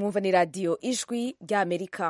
mwumva ni radiyo ijwi ry'amerika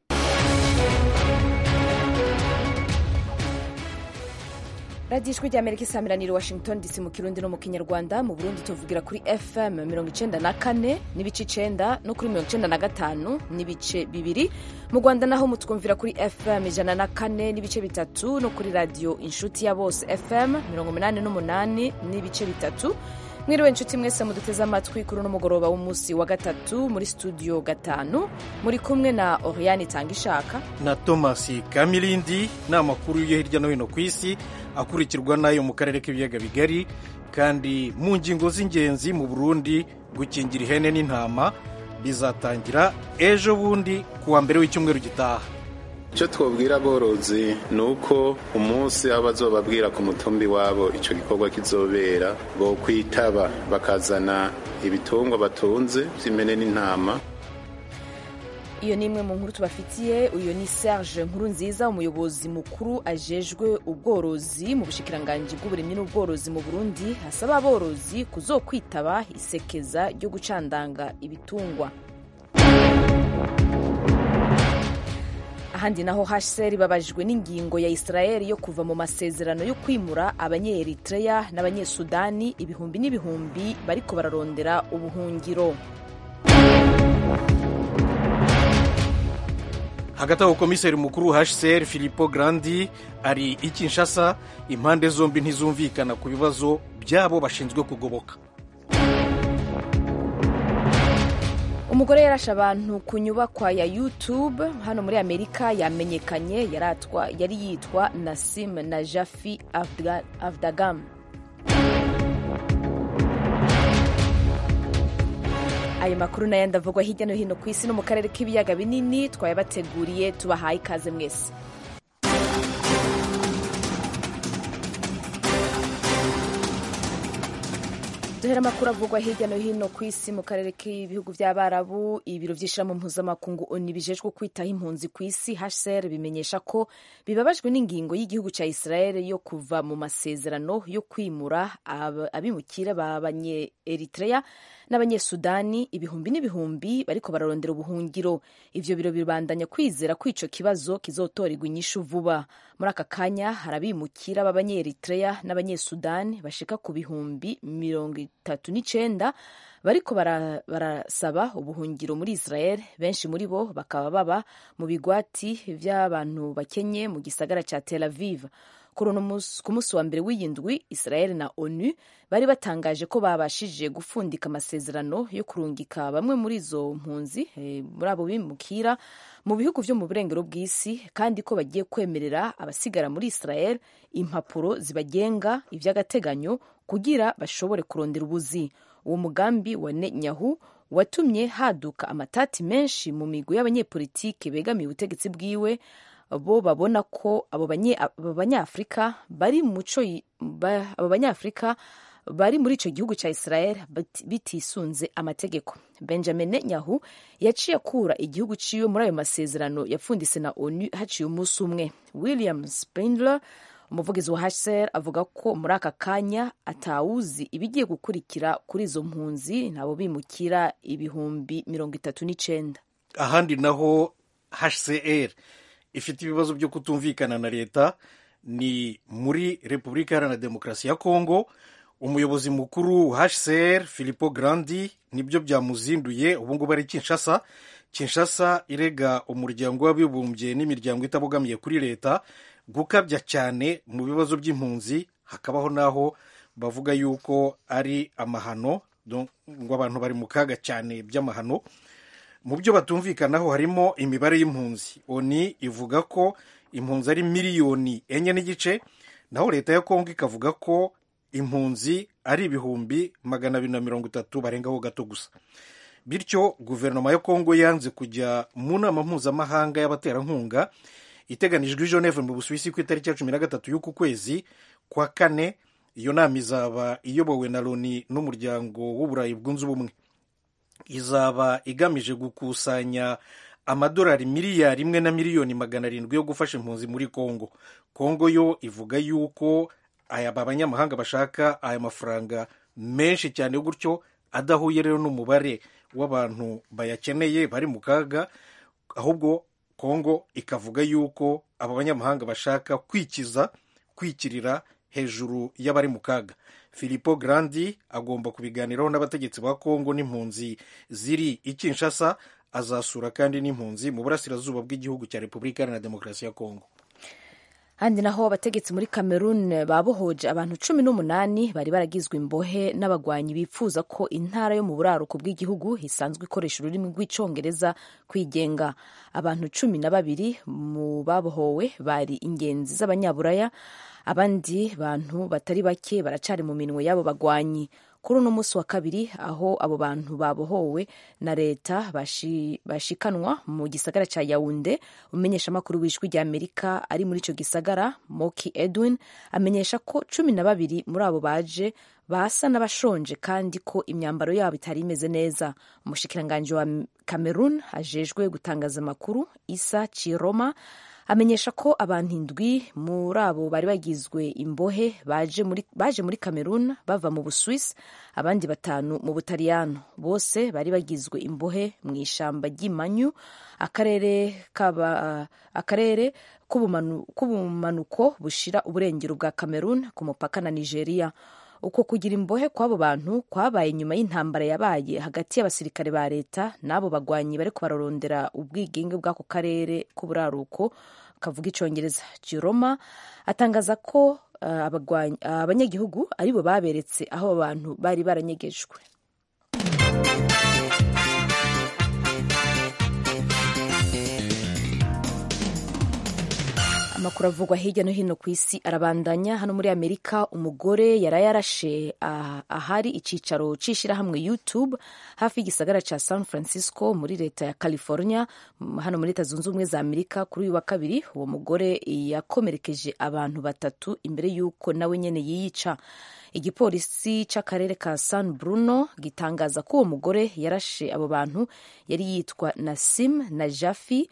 radiyo ijwi ry'amerika isamiraniye washington dc mu kirundi no mu kinyarwanda mu burundi tuvugira kuri fm mirongo icenda na kane n'ibice icenda no kuri mirongo icenda na gatanu n'ibice bibiri mu rwanda naho mutwumvira kuri fm ijana na kane n'ibice bitatu no kuri radiyo inshuti ya bose fm mirongo umunani n'umunani n'ibice bitatu mwiriwe inshuti mwese muduteze amatwi kuri uno mugoroba w'umunsi wa gatatu muri studio gatanu muri kumwe na oriane itanga ishaka na thomas kamirindi ni amakuru yo hirya no hino ku isi akurikirwa n'ayo mu karere k'ibiyaga bigari kandi mu ngingo z'ingenzi mu burundi gukingira ihene n'intama bizatangira ejo bundi ku wa mbere w'icyumweru gitaha icyo twabwira aborozi ni uko umunsi aho bazobabwira ku mutumbi wabo icyo gikorwa kizobera bo kwitaba bakazana ibitungwa batunze by'imene n'intama iyo ni imwe mu nkuru tubafitiye uyu ni serge nkuru nziza umuyobozi mukuru ajejwe ubworozi mu bushikiranganji bw'uburimyi n'ubworozi mu burundi asaba aborozi kuzokwitaba isekeza ryo gucandanga ibitungwa ahandi naho hcr babajwe n'ingingo ya israel yo kuva mu masezerano yo kwimura abanyeeritreya n'abanyesudani ibihumbi n'ibihumbi bariko bararondera ubuhungiro hagati aho komiseri mukuru hcr filipo grandi ari i kinshasa impande zombi ntizumvikana ku bibazo byabo bashinzwe kugoboka umugore yarashe abantu ku nyubakwa ya youtube hano muri amerika yamenyekanye yari yitwa nasim najafi avdagam ayo makuru n'ayandi avugwa hirya no hino ku isi no mu karere k'ibiyaga binini twayabateguriye tubahaye ikaze mwese duhera amakuru avugwa hirya no hino ku isi mu karere k'ibihugu by'abarabu ibiro by'ishirahamwe mpuzamakungu oni bijejwe kwitaho impunzi ku isi hcr bimenyesha ko bibabajwe n'ingingo y'igihugu cya israel yo kuva mu masezerano yo kwimura abimukira b'abanye eritrea n'abanyesudani ibihumbi n'ibihumbi bariko bararondera ubuhungiro ivyo biro bibandanya kwizera ko ico kibazo kizotorerwa inyishu vuba muri aka kanya hari abimukira b'abanyeeritrea n'abanyesudani bashika ku bihumbi mirongo itatu n'icenda bariko barasaba ubuhungiro muri israel benshi muri bo bakaba baba mu bigwati vy'abantu bakenye mu gisagara ca tel aviv ku munsi wa mbere w'iyindwi israel na onu bari batangaje ko babashije gufundika amasezerano yo kurungika bamwe muri izo mpunzi muri abo bimukira mu bihugu vyo mu burengero bw'isi kandi ko bagiye kwemerera abasigara muri israel impapuro zibagenga ivy'agateganyo kugira bashobore kurondera ubuzi uwo mugambi wa netanyahu watumye haduka amatati menshi mu migwi y'abanyepolitike begamiye ubutegetsi bwiwe bo babona ko abo banyafurika bari muco abo banyafurika bari muri ico gihugu ca Israel bitisunze amategeko Benjamin Netanyahu yaciye akura igihugu ciwe muri ayo masezerano yapfundise na ONU haciye umunsi umwe William Spindler umuvugizi wa HCR avuga ko muri aka kanya atawuzi ibigiye gukurikira kuri izo mpunzi nabo bimukira ibihumbi mirongo itatu n'icenda ahandi naho HCR ifite ibibazo byo kutumvikana na leta ni muri repubulika iharanira demokarasi ya kongo umuyobozi mukuru hcr filipo grandi nibyo byamuzinduye ubu ngubu ari kinshasa kinshasa irega umuryango w'abibumbye n'imiryango itabogamiye kuri leta gukabya cyane mu bibazo by'impunzi hakabaho n'aho bavuga yuko ari amahano ngo abantu bari mu kaga cyane by'amahano mu byo batumvikanaho harimo imibare y'impunzi oni ivuga ko impunzi ari miliyoni enye n'igice naho leta ya kongo ikavuga ko impunzi ari ibihumbi magana abiri na mirongo itatu barengaho gato gusa bityo guverinoma ya kongo yanze kujya mu nama mpuzamahanga y'abaterankunga iteganijwe i geneve mu busuwisi ku itariki ya cumi na gatatu y'uku kwezi kwa kane iyo nama izaba iyobowe na loni n'umuryango w'uburayi bwunze ubumwe izaba igamije gukusanya amadolari miliyari imwe na miliyoni magana arindwi yo gufasha impunzi muri kongo kongo yo ivuga yuko aya banyamahanga bashaka aya mafaranga menshi cyane gutyo adahuye rero n'umubare w'abantu bayakeneye bari mu kaga ahubwo kongo ikavuga yuko aba banyamahanga bashaka kwikiza kwikirira hejuru y'abari mu kaga filipo grandi agomba kubiganiraho n'abategetsi ba kongo n'impunzi ziri i kinshasa azasura kandi n'impunzi mu burasirazuba bw'igihugu cya repubulika iharanira demokarasi ya kongo handi naho abategetsi muri cameroon babohoje abantu cumi n'umunani bari baragizwe imbohe n'abagwanyi bifuza ko intara yo mu buraruko bw'igihugu isanzwe ikoresha ururimi rw'icyongereza kwigenga abantu cumi na babiri mu babohowe bari ingenzi z'abanyaburaya abandi bantu batari bake baracari mu minwe y'abo bagwanyi kuri uno munsi wa kabiri aho abo bantu babohowe na leta bashi, bashikanwa mu gisagara cya yawunde umumenyeshamakuru w'ijwi rya amerika ari muri icyo gisagara moki edwin amenyesha ko cumi na babiri muri abo baje basa n'abashonje kandi ko imyambaro yabo itari imeze neza umushikiranganji wa cameroon ajejwe gutangaza amakuru isa chiroma amenyesha ko abantu indwi muri abo bari bagizwe imbohe baje muri, baje muri cameroon bava mu buswisi abandi batanu mu butaliyano bose bari bagizwe imbohe mu ishamba ry'imanyu akarere kaba akarere k'ubumanuko bushira uburengero bwa cameroon ku mupaka na nigeria uko kugira imbohe kw'abo bantu kwabaye nyuma y'intambara yabaye hagati y'abasirikare ba leta n'abo bagwanyi bariko bararondera ubwigenge bw'ako karere k'uburaruko kavuga icyongereza jeroma atangaza ko uh, abanyagihugu uh, aribo baberetse aho abantu bari baranyegejwe amakuru avugwa hirya no hino ku isi arabandanya hano muri amerika umugore yari yarashe ahari icyicaro cy'ishyirahamwe youtube hafi y'igisagara cya san francisco muri leta ya california hano muri leta zunze ubumwe za amerika kuri uyu wa kabiri uwo mugore yakomerekeje abantu batatu imbere y'uko nawe nyine yiyica igipolisi cy'akarere ka san bruno gitangaza ko uwo mugore yarashe abo bantu yari yitwa nasim na jafi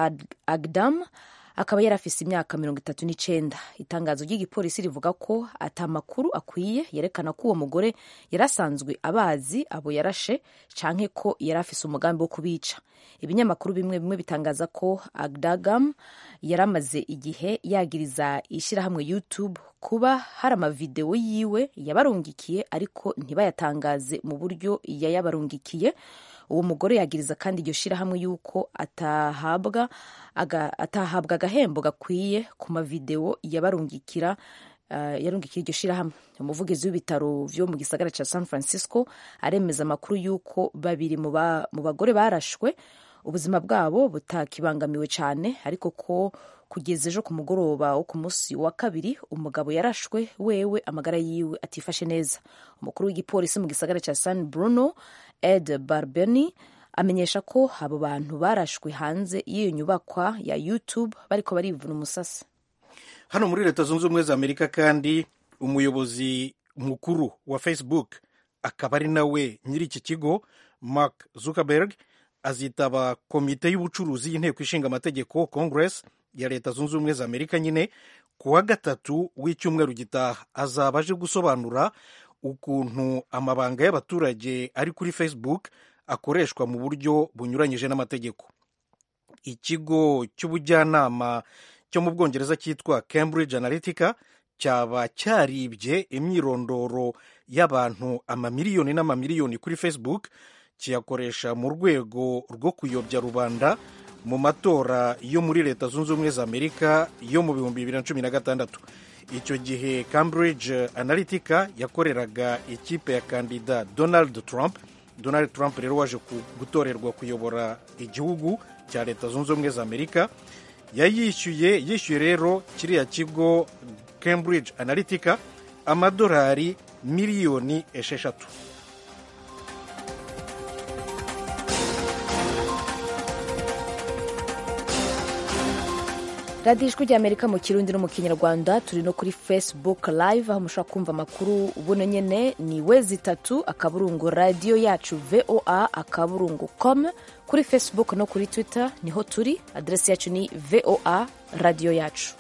agdam akaba yari afise imyaka mirongo itatu n'icenda itangazo ry'igipolisi rivuga ko ata makuru akwiye yerekana ko uwo mugore yari asanzwe abazi abo yarashe canke ko yari afise umugambi wo kubica ibinyamakuru bimwe bimwe bitangaza ko agdagam yari amaze igihe yagiriza ishyirahamwe youtube kuba hari amavidewo yiwe yabarungikiye ariko ntibayatangaze mu buryo yayabarungikiye uwo mugore yagiriza kandi iryo shyirahamwe yuko atahabwa atahabwa agahembo gakwiye ku mavidewo yabarungikira uh, yarungikira iryo shyirahamwe umuvugizi w'ibitaro vyo mu gisagara ca san francisco aremeza amakuru yuko babiri mu bagore barashwe ubuzima bwabo butakibangamiwe cyane ariko ko kugeza ejo ku mugoroba wo ku munsi wa kabiri umugabo yarashwe wewe amagara yiwe atifashe neza umukuru w'igipolisi mu gisagara cya san bruno ed barbeni amenyesha ko abo bantu barashwe hanze y'iyo nyubakwa ya youtube bariko barivuna umusasi hano muri leta zunze ubumwe za amerika kandi umuyobozi mukuru wa facebook akaba ari nawe nyiri iki kigo mark zuckerberg azitaba komite y'ubucuruzi y'inteko ishinga amategeko congress ya leta zunze ubumwe za amerika nyine ku wa gatatu w'icyumweru gitaha azaba aje gusobanura ukuntu amabanga y'abaturage ari kuri facebook akoreshwa mu buryo bunyuranyije n'amategeko ikigo cy'ubujyanama cyo mu bwongereza cyitwa cambridge analytica cyaba cyaribye imyirondoro y'abantu amamiliyoni n'amamiliyoni kuri facebook kiyakoresha mu rwego rwo kuyobya rubanda mu matora yo muri leta zunze ubumwe za amerika yo mu bihumbi bibiri na cumi na gatandatu icyo gihe cambridge analytica yakoreraga ikipe ya kandida donald trump donald trump rero waje gutorerwa kuyobora igihugu cya leta zunze ubumwe za amerika yayishyuye yishyuye rero kiriya kigo cambridge analytica amadolari miliyoni esheshatu radiyo ijwi ry'amerika mu kirundi no mu kinyarwanda turi no kuri facebook live aho mushobora kumva amakuru buno nyine ni wezi itatu akaburungu radiyo yacu voa akaburungu com kuri facebook no kuri twitter niho turi aderesi yacu ni voa radiyo yacu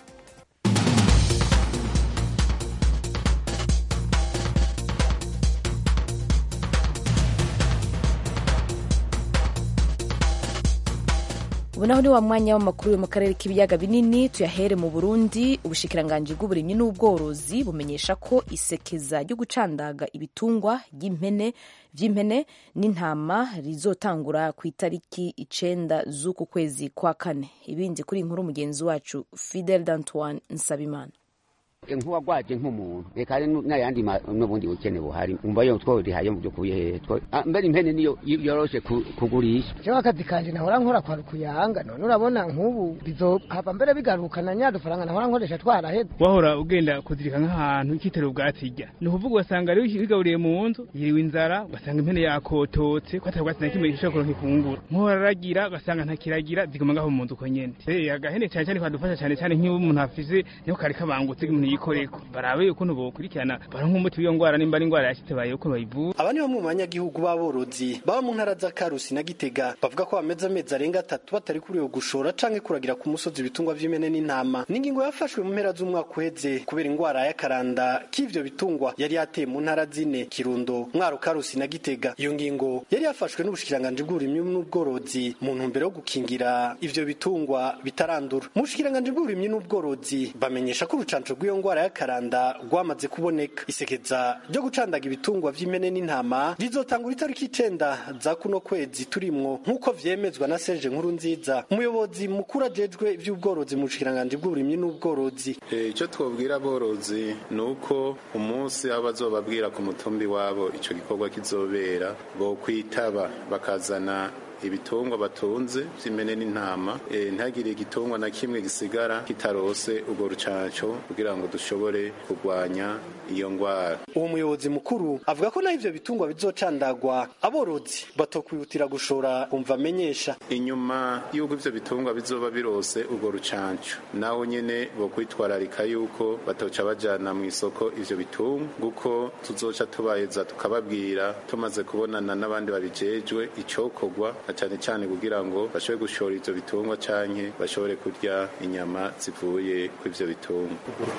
ubu naho ni wa mwanya w'amakuru yo mu karere k'ibiyaga binini tuyahere mu burundi ubushikiranganji bw'uburimyi n'ubworozi bumenyesha ko isekeza ryo gucandaga ibitungwa ry'impene vy'impene n'intama rizotangura ku itariki icenda z'uku kwezi kwa kane ibindi kuri inkuru mugenzi wacu fidel d'antoine nsabimana nk'uwagwaje nk'umuntu reka hari n'ayandi n'ubundi bukene buhari umva yo tworihaye mu by'ukuri hehe mbere impene niyo yoroshe kugurisha jewe akazi kanje nahora nkora kwa rukuyanga none urabona nk'ubu bizohava mbere bigarukana nya dufaranga nahora nkoresha twaraheze wahora ugenda kuzirika nk'ahantu ikitero ubwatsi irya ni ukuvuga ugasanga rero wigaburiye mu nzu yiriwe inzara ugasanga impene yakototse ko atari ubwatsi na kimwe gishobora kuronka ifunguro nk'uhora aragira ugasanga ntakiragira ziguma ngaho mu nzu uko nyene agahene cyane cyane kadufasha cyane cyane nk'iyo umuntu afise niho kari kabangutse umuntu yikoreko barabe ukuntu bokurikirana baronka umuti w'iyo ngwara nimba ari ingwara yashitse baye ukuntu bayivura aba ni bamwe mu banyagihugu b'aborozi baba mu ntara za karusi na gitega bavuga ko bameze amezi arenga atatu batari kuriwe gushora canke kuragira ku musozi ibitungwa vy'imene n'intama n'ingingo yafashwe mu mpera z'umwaka uheze kubera ingwara y'akaranda k'ivyo bitungwa yari yateye mu ntara zine kirundo mwaro karusi na gitega iyo ngingo yari yafashwe n'ubushikiranganji bw'uburimyi n'ubworozi mu ntumbero yo gukingira ivyo bitungwa bitarandura mu bushikiranganji bw'uburimyi n'ubworozi bamenyesha ko urucanco rw'iyo ngwara y'akaranda rwamaze kuboneka isekeza ryo gucandaga ibitungwa vy'impene n'intama rizotangura itariki icenda za kuno kwezi turimwo nk'uko vyemezwa na Serge Nkuru nziza umuyobozi mukuru ajejwe ivy'ubworozi mu bushikiranganji bw'uburimyi n'ubworozi icyo twabwira aborozi ni uko umunsi aho bazobabwira ku mutumbi wabo ico gikorwa kizobera bo kwitaba bakazana ibitungwa batunze vy'imene n'intama e, ntagire igitungwa na kimwe gisigara kitarose urwo rucanco kugira ngo dushobore kurwanya iyo ngwara uwo muyobozi mukuru avuga ko naho ivyo bitungwa bizocandagwa aborozi batokwihutira gushora umva amenyesha inyuma y'uko ivyo bitungwa bizoba birose urwo rucanco naho nyene bo kwitwararika yuko batoca bajana mu isoko ivyo bitungwa guko tuzoca tubaheza tukababwira tumaze kubonana n'abandi babijejwe icokorwa cyane cyane kugira ngo bashobore gushora ivyo bitungwa canke bashobore kurya inyama zivuye ku ivyo bitungwa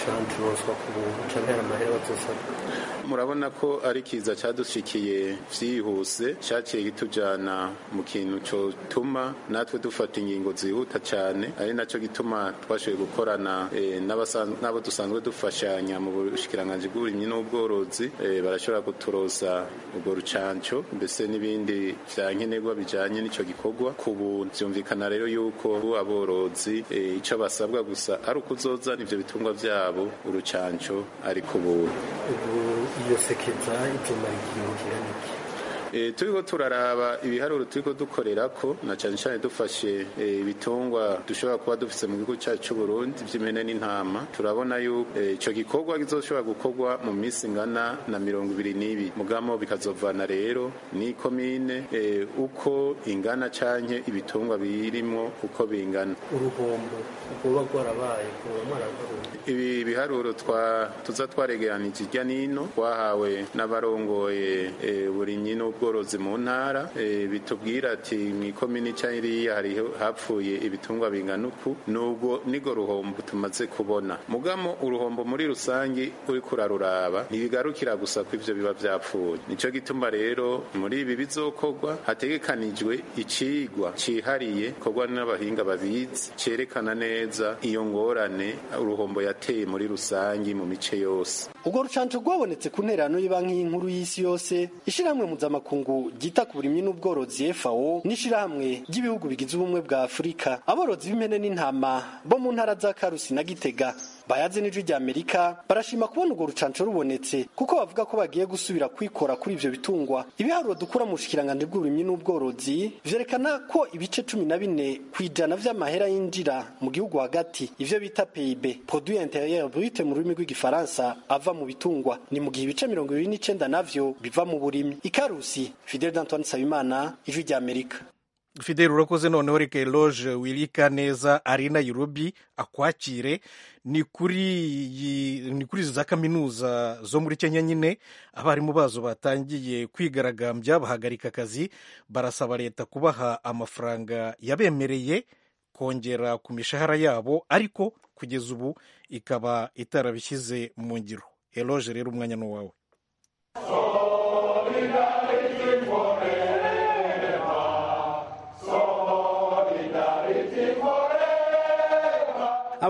murabona ko ari kiza cadushikiye vyihuse caciye kitujana mu kintu cotuma natwe dufata ingingo zihuta cane ari naco gituma twashoboye gukorana e, n'abo dusanzwe dufashanya mu bushikiranganji bw'uburimyi n'ubworozi e, barashobora kuturoza urwo rucanco mbese n'ibindi vya nkenerwa bijanye n'ico gikorwa ku buntu vyumvikana rero yuko aborozi e, ico basabwa gusa ari ukuzozana ivyo bitungwa vyabo urucanco ari ku buntu iyo sekeza izomara igihe kirana iki E, turiko turaraba ibiharuro turiko dukorerako na cane cane dufashe ibitungwa e, dushobora kuba dufise mu gihugu cyacu c'u Burundi vy'imene n'intama turabona yuko ico e, gikorwa kizoshobora gukorwa mu misi ngana na mirongo ibiri n'ibiri mugamo bikazovana rero ni komine e, uko ingana canke ibitungwa birimwo uko bingana uruhombo rwoba rwarabaye rwoba mwararuhombo ibi biharuro twa tuza twaregeranije irya nino twahawe n'abarongoye e, burimyi n'ubwo ubworozi mu ntara e, bitubwira ati mw'ikomini cyangwa hari hapfuye ibitungwa bingana uku nubwo nigo ruhombo tumaze kubona mugamo uruhombo muri rusangi uri kuraruraba ntibigarukira gusa ko ivyo biba vyapfuye nico gituma rero muri ibi bizokorwa hategekanijwe icigwa cihariye korwa n'abahinga babizi cerekana neza iyo ngorane uruhombo yateye muri rusangi mu mice yose ubwo rucanco rwabonetse ku nterano y'ibanki y'inkuru y'isi yose ishirahamwe mpuzamakungu ryita ku burimyi n'ubworozi FAO n'ishirahamwe ry'ibihugu bigize ubumwe bwa Afurika aborozi b'impene n'intama bo mu ntara za Karusi na Gitega bayaze n'ijwi rya Amerika barashima kubona urwo rucanco rubonetse kuko bavuga ko bagiye gusubira kwikora kuri ivyo bitungwa ibiharuro dukura mu bushikiranganje bw'uburimyi n'ubworozi vyerekana ko ibice cumi na bine kw'ijana vy'amahera yinjira mu gihugu hagati ivyo bita PIB produit intérieur brut mu rurimi rw'igifaransa ava mu bitungwa ni mu gihe ibice mirongo ibiri n'icenda navyo biva mu burimyi ikarusi Fidel Antoine Sabimana ijwi rya Amerika fidel urakoze noneho reka eloge wirika neza ari nairobi akwakire ni kuri ni kuri za kaminuza zo muri kenya nyine abarimu bazo batangiye kwigaragambya bahagarika akazi barasaba leta kubaha amafaranga yabemereye kongera ku mishahara yabo ariko kugeza ubu ikaba itarabishyize mu ngiro eloge rero umwanya ni uwawe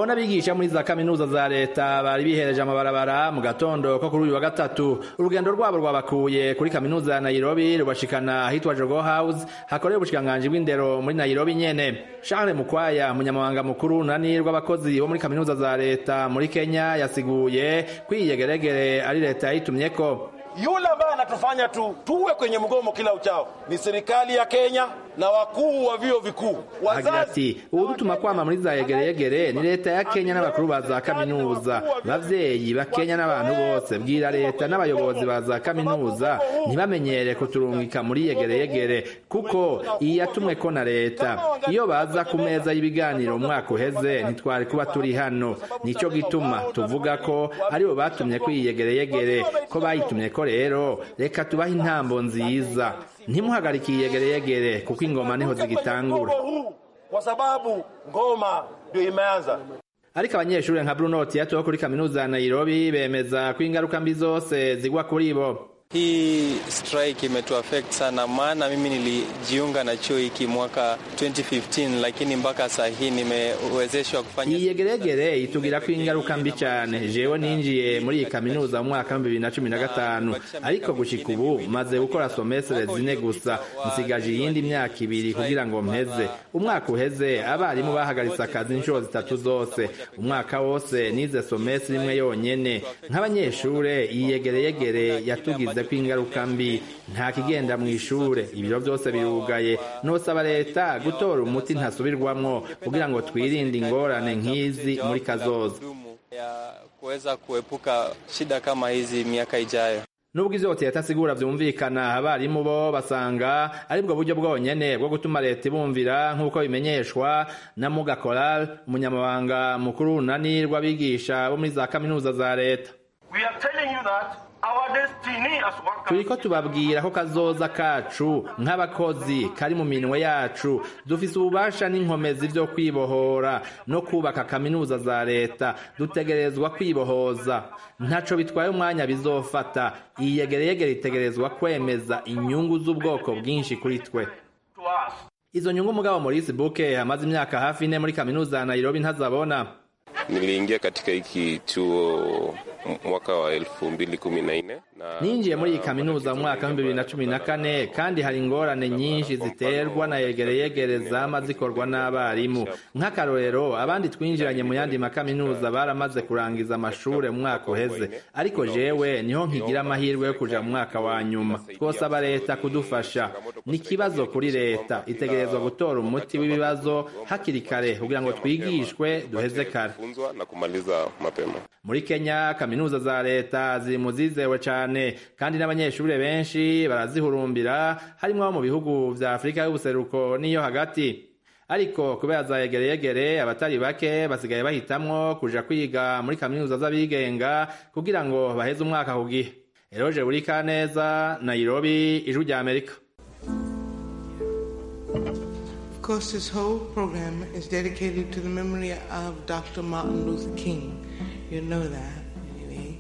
abo n'abigisha muri za kaminuza za leta bari bihereje amabarabara mu gatondo ko kuri uyu wa gatatu urugendo rwabo rwabakuye kuri kaminuza ya nairobi rubashikana ahitwa jogo house hakorera ubushikiranganji bw'indero muri nairobi nyene charles mukwaya umunyamabanga mukuru nani rw'abakozi bo muri kaminuza za leta muri kenya yasiguye ko iyi yegeregere ari leta yayitumyeko Yule ambaye anatufanya tu tuwe kwenye mgomo kila uchao ni serikali ya Kenya na wakuu wa vyuo vikuu. agira ati uwudutuma kwama muri za yegereyegere ni leta ya kenya n'abakuru ba za kaminuza bavyeyi ba kenya n'abantu bose bwira leta n'abayobozi ba za kaminuza ntibamenyere kuturungika muri yegereyegere kuko iyi yatumwe ko na leta iyo baza ku meza y'ibiganiro umwaka uheze ntitwari kuba turi hano nico gituma tuvuga ko aribo batumye ko iyi yegereyegere ko bayitumye ko rero reka tubahe intambo nziza ntimuhagarike iyi yegereyegere kuko ingoma niho zigitangura kwa sababu ngoma ndio imeanza. ariko abanyeshuri nka bruno tiato wo kuri kaminuza ya nairobi bemeza ko ingaruka mbi zose zigwa kuri bo Hii strike imetuaffect sana, maana mimi nilijiunga na chuo hiki mwaka 2015 lakini mpaka saa hii nimewezeshwa kufanya iyi yegeregere itugira ko ingaruka mbi cyane jewe ninjiye muri iyi kaminuza mu mwaka wa bibiri na cumi na gatanu ariko gushika ubu maze gukora somestre zine gusa nsigaje iyindi myaka ibiri kugira ngo mpeze umwaka uheze abarimu bahagaritse akazi inshuro zitatu zose umwaka wose nize somestre imwe yonyene nk'abanyeshure iyi yegereyegere yatugize ko ingaruka mbi nta kigenda mu ishure ibiro byose birugaye nosaba leta gutora umuti ntasubirwamwo kugira ngo twirinde ingorane nk'izi muri kazoza ya kuweza kuepuka shida kama hizi miaka ijayo. nubwo ivyo leta asigura vyumvikana abarimu bo basanga aribwo buryo bwonyene bwo gutuma leta ibumvira nk'uko bimenyeshwa na muga coral umunyamabanga mukuru runani rw'abigisha bo muri za kaminuza za leta We are telling you that our destiny as workers turiko tubabwira ko kazoza kacu nk'abakozi kari mu minwe yacu dufise ububasha n'inkomezi vyo kwibohora no kubaka kaminuza za leta dutegerezwa kwibohoza ntaco bitwaye umwanya bizofata iyi yegereyegere itegerezwa kwemeza inyungu z'ubwoko bwinshi kuri twe to us. izo nyungu mugabo maurice buke amaze imyaka hafi ine muri kaminuza ya nairobi ntazabona Niliingia katika hiki chuo mwaka wa elfu mbili kumi na nne na ninjiye muri iyi kaminuza mu mwaka w'ibihumbi bibiri na cumi na kane kandi hari ingorane nyinshi ziterwa na yegereyegere zama zikorwa n'abarimu nk'akarorero abandi twinjiranye mu yandi makaminuza baramaze kurangiza amashure mu mwaka uheze ariko jewe niho nkigira amahirwe yo kuja mu mwaka wa nyuma twosaba leta kudufasha ni ikibazo kuri leta itegerezwa gutora umuti w'ibibazo hakiri kare kugira ngo twigishwe duheze kare funzwa na kumaliza mapema. muri kenya kaminuza za leta ziri mu zizewe cyane kandi n'abanyeshuri benshi barazihurumbira harimo abo mu bihugu vya afurika y'ubuseruko n'iyo hagati ariko kubera za yegereyegere abatari bake basigaye bahitamwo kuja kwiga muri kaminuza z'abigenga kugira ngo baheze umwaka ku gihe eroje buri kaneza nairobi ijwi rya amerika Of course, this whole program is dedicated to the memory of Dr. Martin Luther King. You know that, anyway.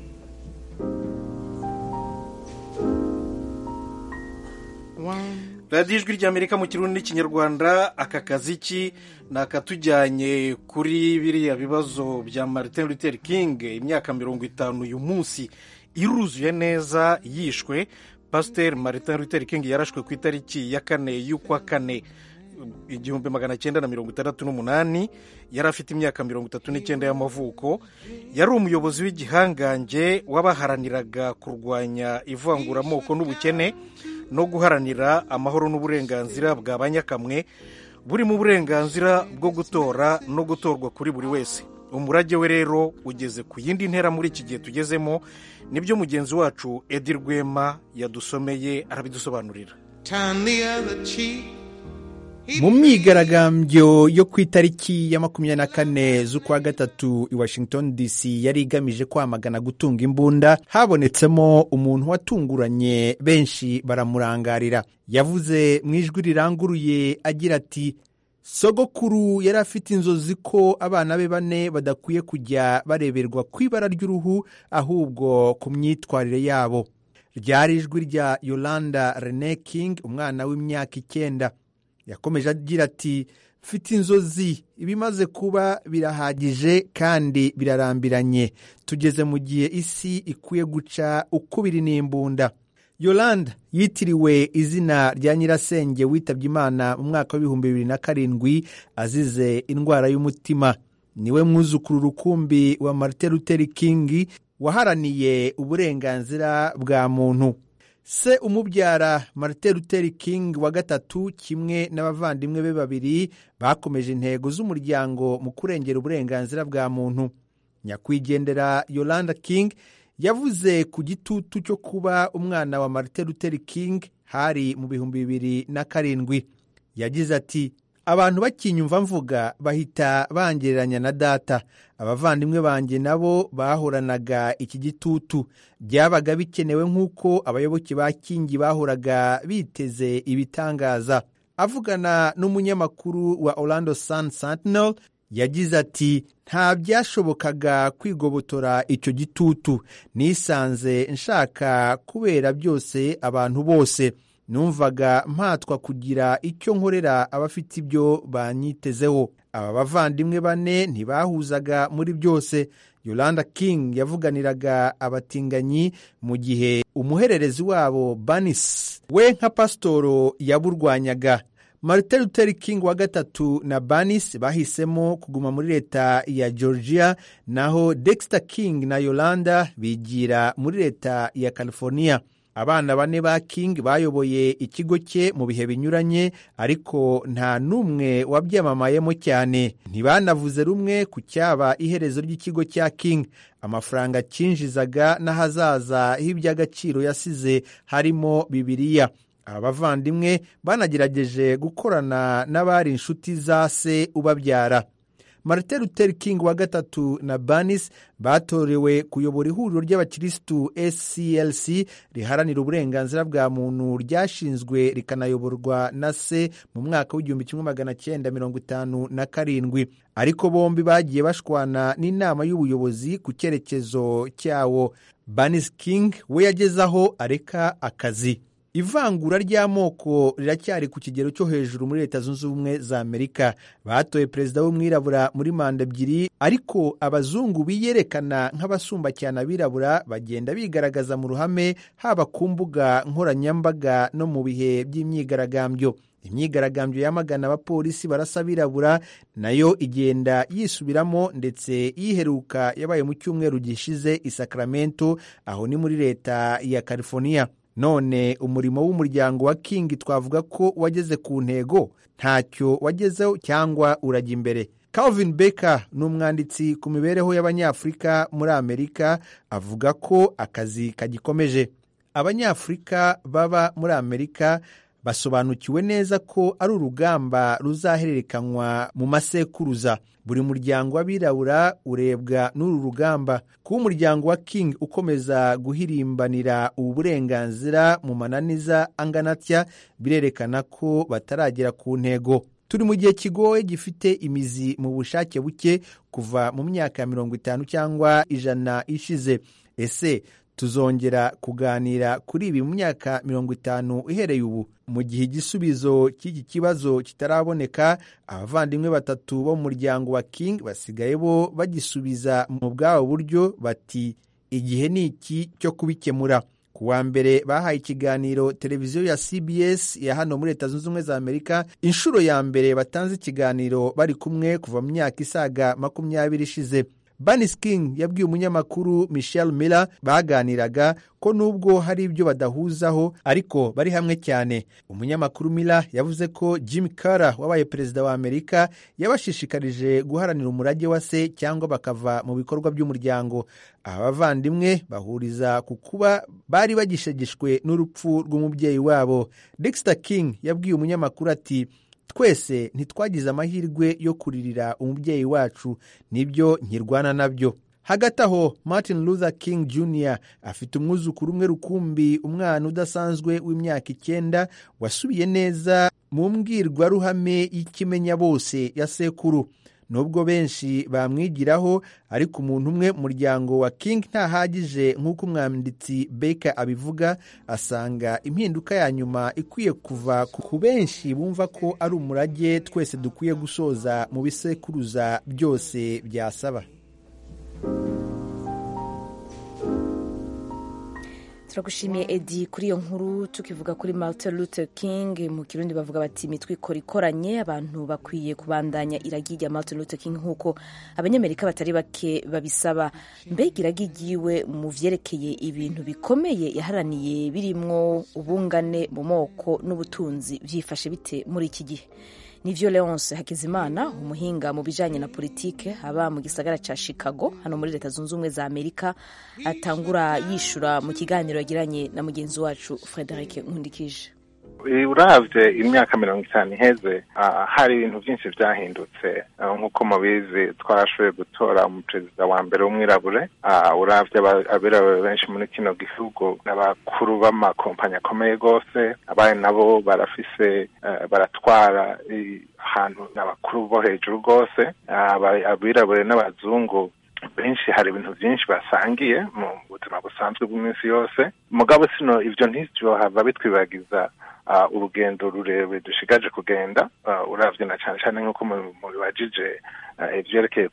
One radiyo ijwi ry'amerika mu kirundi n'ikinyarwanda aka kaziki ni akatujyanye kuri biriya bibazo bya martin luther king imyaka mirongo itanu uyu munsi iruzuye neza yishwe pasiteri martin luther king yarashwe ku itariki ya kane y'ukwa kane igihumbi magana cyenda na mirongo itandatu n'umunani yari afite imyaka mirongo itatu n'icyenda y'amavuko yari umuyobozi w'igihangange w'abaharaniraga kurwanya ivanguramoko n'ubukene no guharanira amahoro n'uburenganzira bwa banyakamwe buri mu burenganzira bwo gutora no gutorwa kuri buri wese umurage we rero ugeze ku yindi ntera muri iki gihe tugezemo nibyo mugenzi wacu edi rwema yadusomeye arabidusobanurira turn the other cheek. mu myigaragambyo yo ku itariki ya makumyabiri na kane z'ukwa gatatu i washington dc yari igamije kwamagana gutunga imbunda habonetsemo umuntu watunguranye benshi baramurangarira yavuze mu ijwi riranguruye agira ati sogokuru yari afite inzozi ko abana be bane badakwiye kujya bareberwa ku ibara ry'uruhu ahubwo ku myitwarire yabo ryari ijwi rya yolanda rene king umwana w'imyaka icyenda yakomeje agira ati mfite inzozi ibimaze kuba birahagije kandi birarambiranye tugeze mu gihe isi ikwiye guca ukubiri n'imbunda yolanda yitiriwe izina rya nyirasenge witabye imana mu mwaka w'ibihumbi bibiri na karindwi azize indwara y'umutima niwe mwuzukuru rukumbi wa martin luther king waharaniye uburenganzira bwa muntu se umubyara martin luther king wa gatatu kimwe n'abavandimwe be babiri bakomeje intego z'umuryango mu kurengera uburenganzira bwa muntu nyakwigendera yolanda king yavuze ku gitutu cyo kuba umwana wa martin luther king hari mu bihumbi bibiri na karindwi yagize ati abantu bakinyumva mvuga bahita bangereranya na data abavandimwe banjye nabo bahoranaga iki gitutu byabaga bikenewe nk'uko abayoboke ba kingi bahoraga biteze ibitangaza avugana n'umunyamakuru wa orlando sun sentinel yagize ati nta byashobokaga kwigobotora icyo gitutu nisanze nshaka kubera byose abantu bose numvaga mpatwa kugira icyo nkorera abafite ibyo banyitezeho aba bavandimwe bane ntibahuzaga muri byose yolanda king yavuganiraga abatinganyi mu gihe umuhererezi wabo banis we nka pasitoro yaburwanyaga martin luther king wa gatatu na banis bahisemo kuguma muri leta ya georgia naho dexter king na yolanda bigira muri leta ya california abana bane ba king bayoboye ikigo cye mu bihe binyuranye ariko nta n'umwe wabyamamayemo cyane ntibanavuze rumwe ku cyaba iherezo ry'ikigo cya king amafaranga cyinjizaga n'ahazaza h'iby'agaciro yasize harimo bibiliya aba bavandimwe banagerageje gukorana n'abari inshuti za se ubabyara martin luther king wa gatatu na banis batorewe kuyobora ihuriro ry'abakirisitu sclc riharanira uburenganzira bwa muntu ryashinzwe rikanayoborwa na se mu mwaka w'igihumbi kimwe magana cyenda mirongo itanu na karindwi ariko bombi bagiye bashwana n'inama y'ubuyobozi ku cyerekezo cyawo banis king we yagezaho areka akazi ivangura ry'amoko riracyari ku kigero cyo hejuru muri leta zunze ubumwe za amerika batoye perezida w'umwirabura muri manda ebyiri ariko abazungu biyerekana nk'abasumba cyane abirabura bagenda bigaragaza mu ruhame haba ku mbuga nkoranyambaga no mu bihe by'imyigaragambyo imyigaragambyo yamagana abapolisi barasa abirabura nayo igenda yisubiramo ndetse yiheruka yabaye mu cyumweru gishize i sacramento aho ni muri leta ya california none umurimo w'umuryango wa king twavuga ko wageze ku ntego ntacyo wagezeho cyangwa urajya imbere calvin becker ni umwanditsi ku mibereho y'abanyafurika muri amerika avuga ko akazi kagikomeje abanyafurika baba muri amerika basobanukiwe neza ko ari urugamba ruzahererekanywa mu masekuruza buri muryango w'abirabura urebwa n'uru rugamba kuba umuryango wa king ukomeza guhirimbanira ubu burenganzira mu mananiza angana atya birerekana ko bataragera ku ntego turi mu gihe kigoye gifite imizi mu bushake buke kuva mu myaka ya mirongo itanu cyangwa ijana ishize ese tuzongera kuganira kuri ibi mu myaka mirongo itanu uhereye ubu mu gihe igisubizo cy'iki kibazo kitaraboneka abavandimwe batatu bo mu muryango wa king basigaye bo bagisubiza mu bwabo buryo bati igihe ni iki cyo kubikemura ku wa mbere bahaye ikiganiro televiziyo ya cbs ya hano muri leta zunze ubumwe za amerika inshuro ya mbere batanze ikiganiro bari kumwe kuva mu myaka isaga makumyabiri ishize banis king yabwiye umunyamakuru michel miller baganiraga ko nubwo hari ibyo badahuzaho ariko bari hamwe cyane umunyamakuru miller yavuze ko jim Carter wabaye perezida wa amerika yabashishikarije guharanira umurage wa se cyangwa bakava mu bikorwa by'umuryango aba bavandimwe bahuriza ku kuba bari bagishegeshwe n'urupfu rw'umubyeyi wabo dexter king yabwiye umunyamakuru ati twese ntitwagize amahirwe yo kuririra umubyeyi wacu nibyo nkirwana nabyo hagati aho martin luther king jr afite umwuzukuru umwe rukumbi umwana udasanzwe w'imyaka icyenda wasubiye neza mu mbwirwaruhame y'ikimenya bose ya sekuru nubwo benshi bamwigiraho ariko umuntu umwe mu muryango wa king ntahagije nk'uko umwanditsi Baker abivuga asanga impinduka ya nyuma ikwiye kuva ku benshi bumva ko ari umurage twese dukwiye gusoza mu bisekuruza byose byasaba turagushimiye edi kuri iyo nkuru tukivuga kuri martin luther king mu kirundi bavuga bati imitwe ikora ikoranye abantu bakwiye kubandanya iragi rya martin luther king nk'uko abanyamerika batari bake babisaba mbega iragi ryiwe mu vyerekeye ibintu bikomeye yaharaniye birimwo ubungane mu moko n'ubutunzi vyifashe bite muri iki gihe nivyo leonce hakizimana umuhinga mu bijanye na politike aba mu gisagara ca chicago hano muri leta zunze ubumwe za amerika atangura yishura mu kiganiro yagiranye na mugenzi wacu frederic nkundikije uravye imyaka mirongo itanu iheze hari ibintu byinshi byahindutse nk'uko mubizi twarashoboye gutora umuperezida wa mbere w'umwirabure uravye abirabure benshi muri kino gihugu n'abakuru b'amakompanyi akomeye rwose abaye nabo barafise baratwara ahantu n'abakuru bo hejuru rwose abirabure n'abazungu benshi hari ibintu byinshi basangiye mu buzima busanzwe bw'iminsi yose mugabo sino ivyo ntivyohava bitwibagiza urugendo rurerure dushigaje kugenda uravye na cane cane nk'uko mubibajije ivyerekeye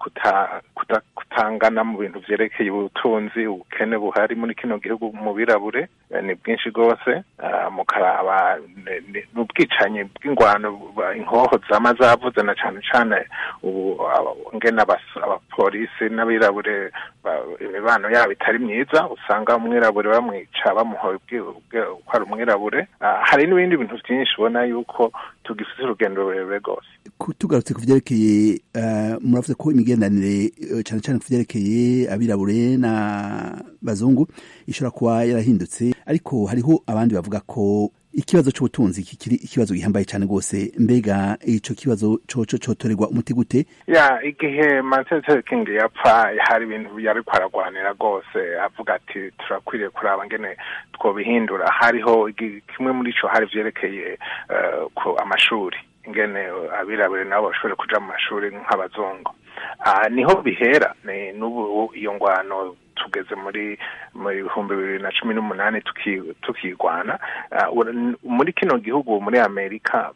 kutangana mu bintu vyerekeye ubutunzi ubukene buhari muri kino gihugu mu birabure ni bwinshi rwose mukaraba n'ubwicanyi bw'ingwano inkoho zama zavuze na cane cane ubu ngene abapolisi n'abirabure imibano yabo itari myiza usanga umwirabure bamwica bamuhoye ko ari umwirabure hari n'ibindi bintu byinshi ubona yuko tugifite urugendo rurerure rwose tugarutse ku vyerekeye muravuze ko imigenderanire cyane cyane ku vyerekeye abirabure na bazungu ishobora kuba yarahindutse ariko hariho abandi bavuga ko ikibazo c'ubutunzi kikiri ikibazo gihambaye cyane rwose mbega ico kibazo coco cotorerwa umuti gute ya igihe martin luther king yapfa hari ibintu yari kwaragwanira rwose avuga ati turakwiriye kuraba ngene twobihindura hariho kimwe muri ico hari vyerekeye uh, ku amashuri ingene abirabure nabo bashobore kuja mu mashuri nk'abazungu uh, niho bihera n'ubu iyo ngwano tugeze muri mu bihumbi bibiri na cumi n'umunani tukigwana muri kino gihugu muri amerika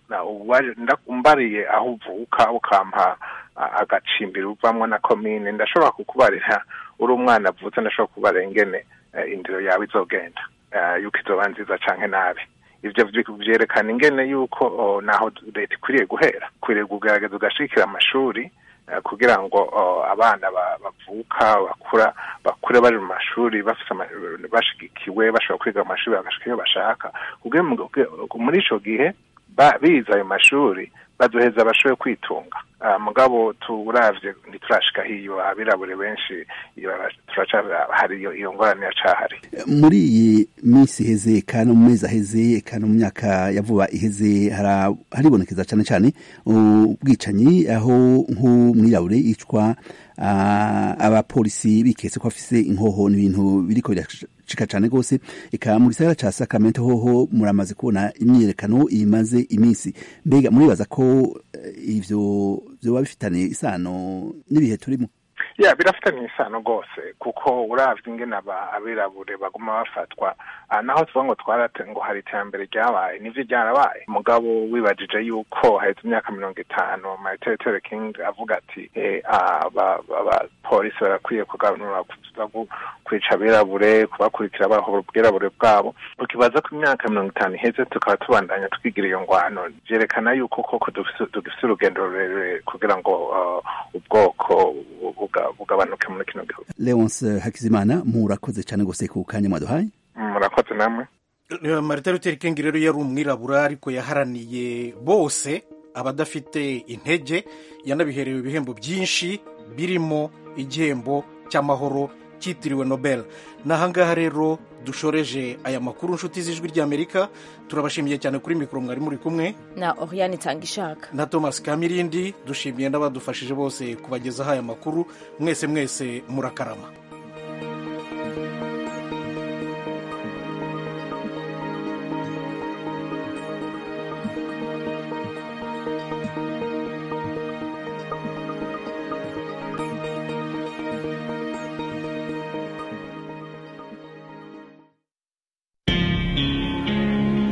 mbariye aho uvuka ukampa agacimbiri uvamwo na komine ndashobora kukubarira uri umwana avutse ndashobora kukubarira ingene indiro yawe izogenda yuko izoba nziza canke nabi ivyo vyerekana ingene yuko naho leta ikwiriye guhera ikwiriye kugerageza ugashikira amashuri kugira ngo abana bavuka bakura bakure bari mu mashuri bashigikiwe bashobora kwiga mu mashuri bagashika iyo bashaka muri ico gihe bize ayo mashuri baduheza bashoboye kwitunga mugabo turavye ntiturashika hiyo abirabure benshi hari iyo ngorane yacahari muri iyi minsi iheze kandi mu mezi aheze kandi mu myaka ya vuba iheze haribonekeza cyane cyane ubwicanyi aho nk'umwirabure yicwa abapolisi biketse ko afise inkoho n'ibintu biriko biracika cyane rwose eka mu gisagara ca Sacramento hoho muramaze kubona imyiyerekano imaze iminsi mbega muribaza ko ivyo vyoba bifitanye isano n'ibihe turimo ya birafitanye isano rwose kuko uravye ingene abirabure baguma bafatwa naho tuvuga ngo twarate ngo hari iterambere ryabaye nivyo ryarabaye mugabo wibajije yuko haheze imyaka mirongo itanu martin luther king avuga ati abapolisi barakwiye kuganura kwica abirabure kubakurikira bahora ubwirabure bwabo ukibaza ko imyaka mirongo itanu iheze tukaba tubandanya twigira iyo ngwano vyerekana yuko koko dufise urugendo rurerure kugira ngo ubwoko bugabanuke muri kino gihugu leonce hakizimana murakoze cyane gose ku kanya mwaduhaye murakoze namwe marita luther king rero yari umwirabura ariko yaharaniye bose abadafite intege yanabiherewe ibihembo byinshi birimo igihembo cy'amahoro cyitiriwe nobel n'ahangaha rero dushoreje aya makuru nshuti z'ijwi ry'amerika turabashimiye cyane kuri mikoro mwari muri kumwe na oriane itanga ishaka na thomas kamirindi dushimiye n'abadufashije bose kubagezaho aya makuru mwese mwese murakarama